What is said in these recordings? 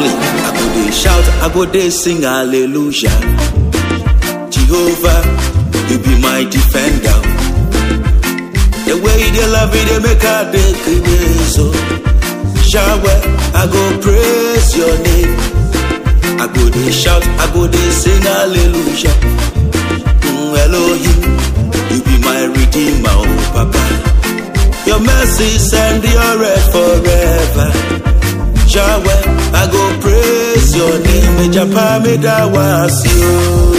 clean. I go dey shout, I go dey sing hallelujah. Jehovah, you be my defender. The way you dey love me, they make I dey crazy. So, Yahweh, I go praise your name. I go dey shout, I go dey sing hallelujah. Mm, Elohim, you be my redeemer, oh Papa. Your mercy endure forever. Yahweh, I go praise your name. Ejapa me da wasio,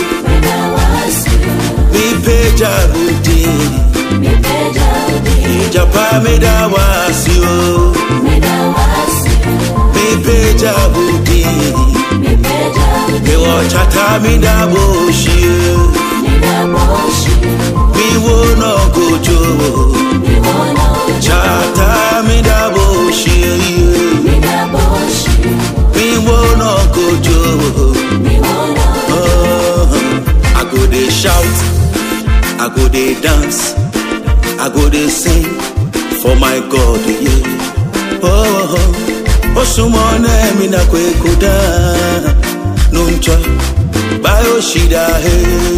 mi peja udi. Ejapa me da wasio, mi peja udi. Mi wo chata mi da boshio, mi wo no gojo. Chata mi da boshio, mi wo no gojo. Oh, I go dey shout, I go dey dance, I go dey sing for my God. Yeah. Oh, osumone mi na kwekuda nuncha bayo shida he.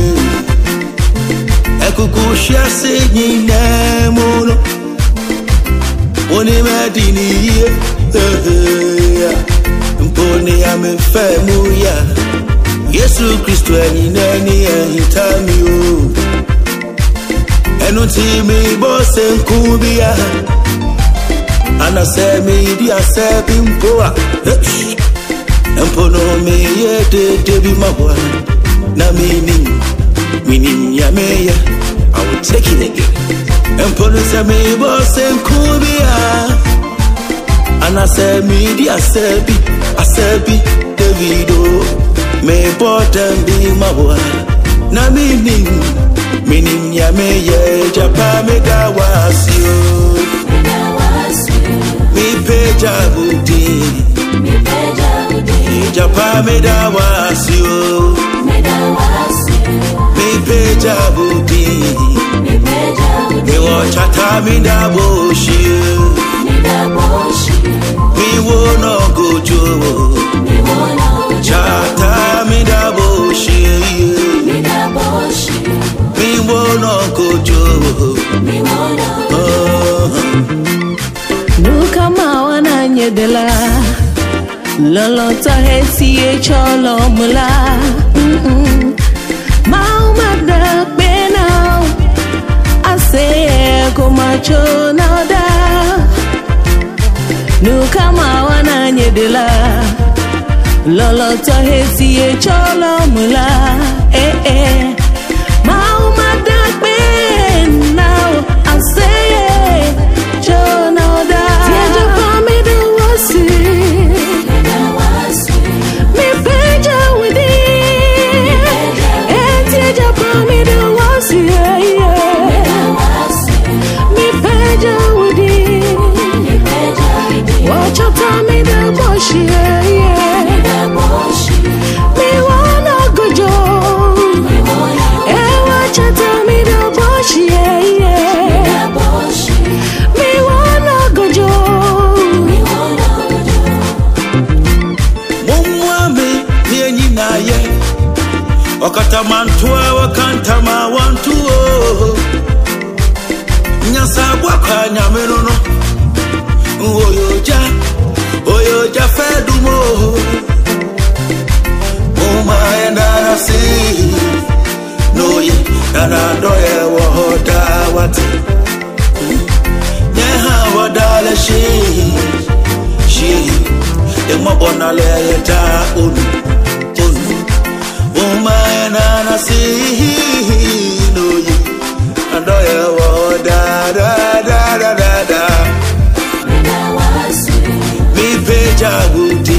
Ekuku shiase nyine muno, oni medini ye. Mponi ya mefe muya. Yesu Kristo ẹ̀yin náà ní ẹ̀yìn tá mi o. Ẹnu tí mi bọ́ ṣe ń kú bí a. Anasẹ mi di asẹ bí n bọ́ a. Mpono mi yé dédé bí ma wà. Na mi ni mi ni ya mi yẹ. I will take it again. Mpono sẹ mi bọ́ ṣe ń kú bí a. Anasẹ mi di asẹ bí asẹ bí Davido. Me bottom be my boy. Na me ning, me ning ya me ye japa me da wasio. Me peja budi, japa me da wasio. Me peja budi, me wo chata me da boshio. Me wo no gojo. Chata mi da boshie, mi wo no gojo. Oh. Nuka mawana nyedela Lolota hesi e cholo mula Mm-mm. Mauma da benao Ase ko macho na da Nuka mawana nyedela Lolota hesi e cholo mula Eh eh Mauma da benao Ase Cholo da Tiaja pa mi da wasi Mi peja widi Eh tiaja pa mi da wasi yeah, yeah. Mi peja widi Wacha ta mi da boshi yeah, yeah. Mi wana gojo Eh wacha ta mi da boshi yeah, yeah. Mi wana gojo Mumwami ni enyi na ye Okatamantua wakantama wantu o Nyasa bwaka nyameno no Oyoja, oyoja fedumo Muma enda si No ye, nana doye wohoda wati Nyeha wadale shi Shi Emabona le ta unu Unu Uma ena na si No ye Adoye wohoda da da da da da Mi peja guti